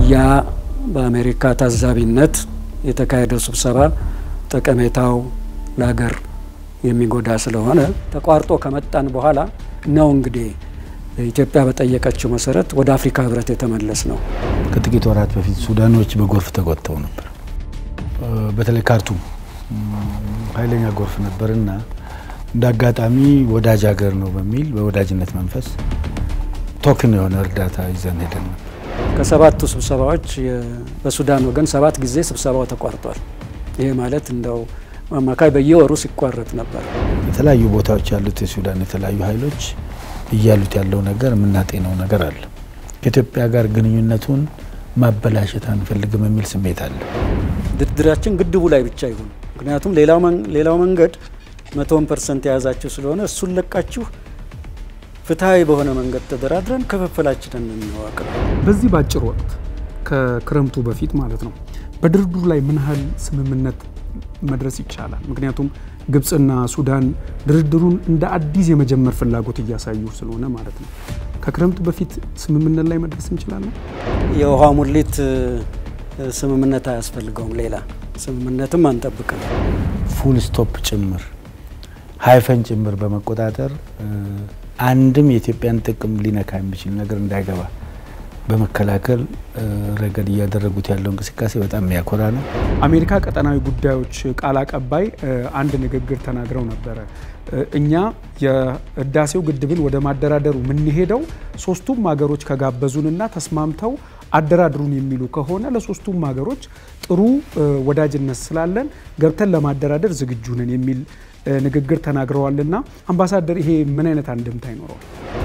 ያ በአሜሪካ ታዛቢነት የተካሄደው ስብሰባ ጠቀሜታው ለሀገር የሚጎዳ ስለሆነ ተቋርጦ ከመጣን በኋላ ነው እንግዲህ ኢትዮጵያ በጠየቀችው መሰረት ወደ አፍሪካ ህብረት የተመለስ ነው። ከጥቂት ወራት በፊት ሱዳኖች በጎርፍ ተጎድተው ነበር። በተለይ ካርቱም ኃይለኛ ጎርፍ ነበርና እንደ አጋጣሚ ወዳጅ ሀገር ነው በሚል በወዳጅነት መንፈስ ቶክን የሆነ እርዳታ ይዘን ሄደን ነበር። ከሰባቱ ስብሰባዎች በሱዳን ወገን ሰባት ጊዜ ስብሰባው ተቋርጧል። ይሄ ማለት እንደው አማካይ በየወሩ ሲቋረጥ ነበር። የተለያዩ ቦታዎች ያሉት የሱዳን የተለያዩ ኃይሎች እያሉት ያለው ነገር የምናጤነው ነገር አለ። ከኢትዮጵያ ጋር ግንኙነቱን ማበላሸት አንፈልግም የሚል ስሜት አለ። ድርድራችን ግድቡ ላይ ብቻ ይሁን። ምክንያቱም ሌላው መንገድ መቶውን ፐርሰንት የያዛችሁ ስለሆነ እሱን ለቃችሁ ፍትሐዊ በሆነ መንገድ ተደራድረን ክፍፍላችንን እንዋቅ። በዚህ በአጭር ወቅት ከክረምቱ በፊት ማለት ነው በድርድሩ ላይ ምን ያህል ስምምነት መድረስ ይቻላል? ምክንያቱም ግብፅና ሱዳን ድርድሩን እንደ አዲስ የመጀመር ፍላጎት እያሳዩ ስለሆነ ማለት ነው። ከክረምቱ በፊት ስምምነት ላይ መድረስ እንችላለን። የውሃ ሙሊት ስምምነት አያስፈልገውም። ሌላ ስምምነትም አንጠብቅም። ፉል ስቶፕ ጭምር ሀይፈን ጭምር በመቆጣጠር አንድም የኢትዮጵያን ጥቅም ሊነካ የሚችል ነገር እንዳይገባ በመከላከል ረገድ እያደረጉት ያለው እንቅስቃሴ በጣም የሚያኮራ ነው። አሜሪካ ቀጠናዊ ጉዳዮች ቃል አቀባይ አንድ ንግግር ተናግረው ነበረ። እኛ የህዳሴው ግድብን ወደ ማደራደሩ የምንሄደው ሶስቱም ሀገሮች ከጋበዙንና ተስማምተው አደራድሩን የሚሉ ከሆነ ለሶስቱም ሀገሮች ጥሩ ወዳጅነት ስላለን ገብተን ለማደራደር ዝግጁ ነን የሚል ንግግር ተናግረዋልና አምባሳደር፣ ይሄ ምን አይነት አንድምታ ይኖረዋል?